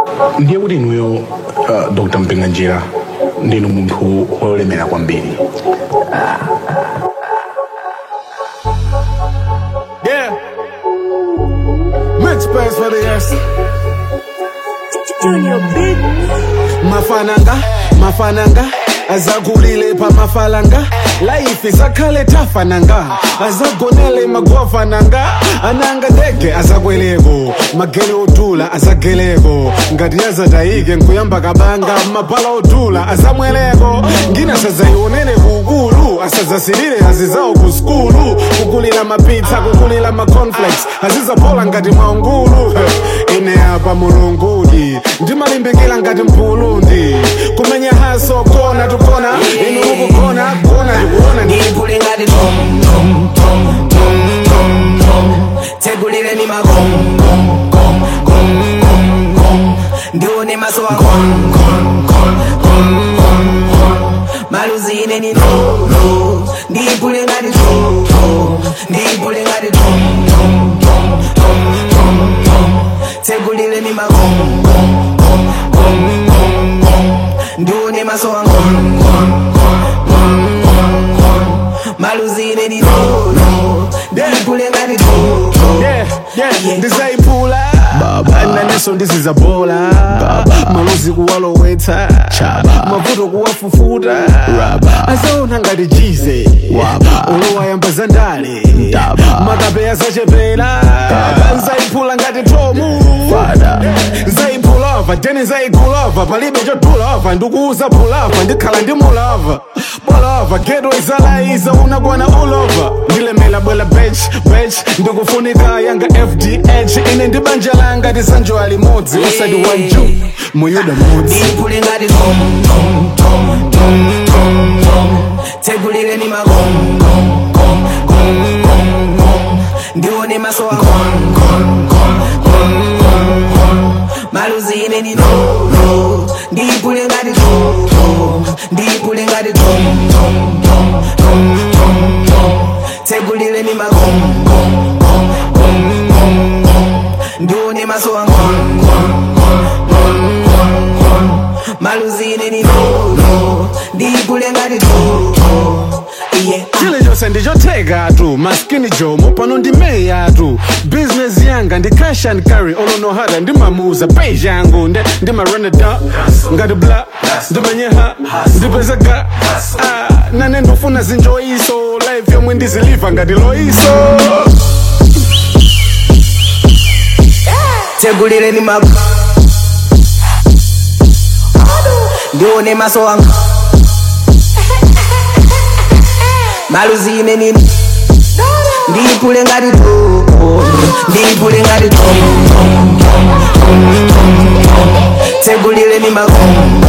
ndiye kuti inuyo uh, dr mpenganjira ndinu munthu wolemera kwambiri Yeah. Make space for the yes. Junior big. Mafananga, mafananga. azakulile pamafalanga laifi zakhale tafananga azagonele magwafananga ananga ndege azakweleko magele odula azageleko ngati yazatayike nkuyamba kabanga mabhala odula azamweleko ngina sazayionene kukulu asazasilile azizawo ku skulu kukulila mapitsa kukulila maconflex azizaphola ngati mwaungulu ine apa mulungudi ndimalimbikila ngati mpulundi kumenya haso kona tukona inu ukukona kona ndikuona ndi Nipule ngati tom tom tom tom tom tom Tegulile ni magom gom gom gom gom gom Ndione maso wa gom gom gom gom gom gom Maluzine ni no no Nipule ngati tom tom Nipule ngati tom tom tom tom tom tom Tegulile ni magom gom gom gom gom gom Ndione maso wa gom gom gom gom maluzine ni nono ndipule ngati toto Yeah, yeah, ndizayiphula naneso ndizizabola maluzi kuwalowetsa mavuto kuwafufuta azaona ngati jize olowayamba zandale makapeya zachepera nzayiphula ngati tomu nzayipulava tene nzayigulava palibe chotulava ndikuuza pulava ndikhala ndi mulava bolava geto izalaiza unakwana ulova ndilemela bwela bech bech ndikufunika yanga fdh ine ndi banja langa tisanjowa limodzi usati wanju muyuda mudzi ndipule ngati tom tom tom tom tom tom tegulile ni magom gom gom gom gom gom ndione maso wa gom gom gom gom gom gom maluzine ni nono ndipule ngati tom tom ndipule ngati tom tom tom tom tom tom tegulile ni magom gom gom gom gom gom ndione maso wa gom gom gom gom gom gom maluzine ni nono ndipule ngati toto iye chilichonse ndichothekatu maskini jomo pano ndimeyatu bizinesi yanga ndi cash and carry olonohada ndimamuza page yangu nde ndimareneda ngati bla ndimanyeha ndipezeka ah, nane ndofuna zinjoyiso life yomwe ndiziliva ngati loyiso tegulile ni mago ndione maso wanga maluzine nini ndipule ngati to ndipule ngati to